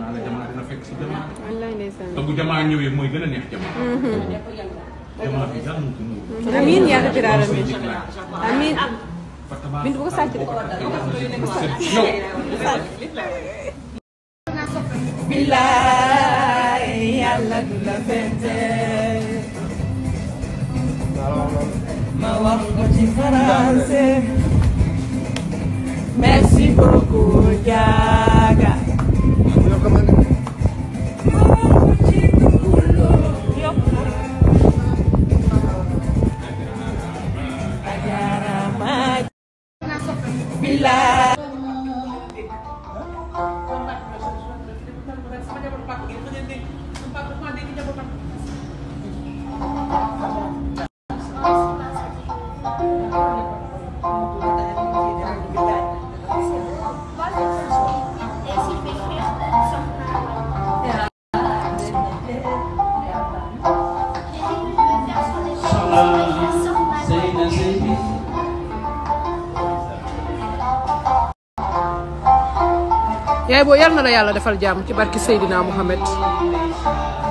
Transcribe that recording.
naa la jamaa dina fekk si jamaa wallaay ndeysaan te bu jamaa ñëwee mooy gën a neex jamaa jamaa bi dara mu ko muur amiin yaa rabbi say aalamiin jiglaay amiin fa tabaar Bintu bu ko sàcc de. yow bilaay yàlla du la fente ma wax ko ci français merci beaucoup jaaga ma wax ko ci tukulóor yokk na ajaarama bilaay Seyna Seydi yaay boo yal na la yàlla defal jàmm ci barki Seydina Muhammad